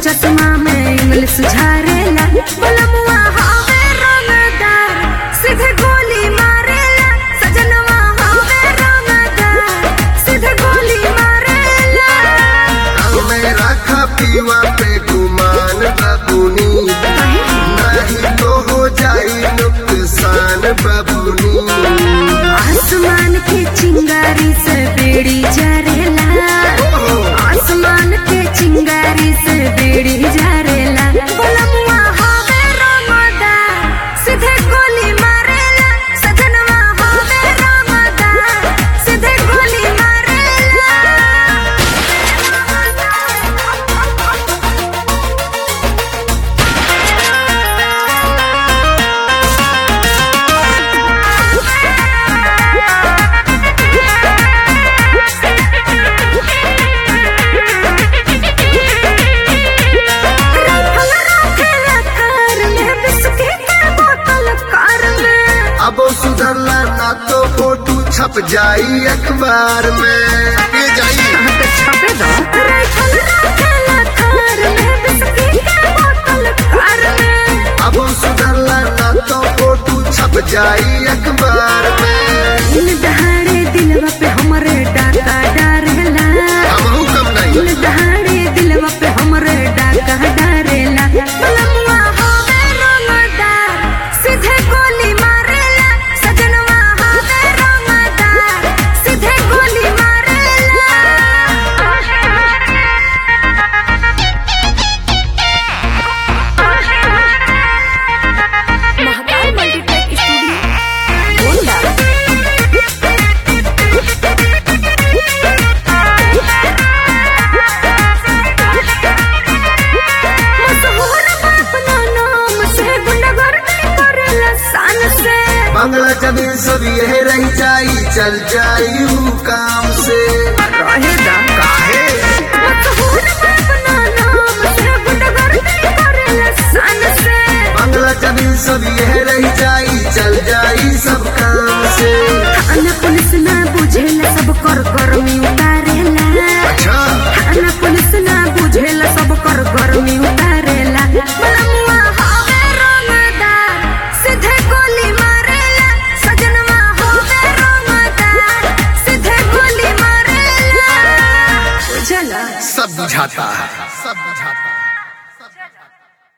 चश्मा में इंग्लिश झारेला बलमुआ हवे रंगदार सीधे गोली मारेला सजनवा हवे रंगदार सीधे गोली मारेला मेरा खा पीवा पे गुमान बबुनी नहीं तो हो जाई नुकसान बबुनी आसमान के चिंगारी से बेड़ी जरेला आसमान के चिंगारी से बेड़ी जरेला बलमुआ हवे रंगदार सीधे गोली मारेला सजनवा हवे रंगदार सीधे गोली मारेला अब सुधरला ना तो फोटो छप जाई अखबार में ये जाई अब सुधरला ना तो फोटो छप जाई अखबार में दहाड़े दिलवा पे हमरे डाका डारेला हमहू कम नहीं दहाड़े दिलवा पे हमरे डाका डारेला बलमुआ हवे रंगदार सीधे गोली मारेला सजनवा हवे रंगदार सीधे गोली मारेला महाकाल मल्टीटेक स्टूडियो गोंडा मशहूर अपना नाम से गुंडागर्दी करेला शान से बंगला जमीन सब यह रह जाई चल जाई ऊ काम से रहेगा काहे मशहूर अपना नाम से गुंडागर्दी करेला शान से बंगला जमीन सब यह रह जाई चल जाई सब काम से थाना पुलिस ना बुझेला सब कर गर्मी उतारेला अच्छा थाना पुलिस ना बुझेला सब कर गर्मी उतारेला बलमुआ हवे रंगदार सीधे गोली मारेला सजनवा हवे रंगदार सीधे गोली मारेला चला सब बुझाता है सब बुझाता है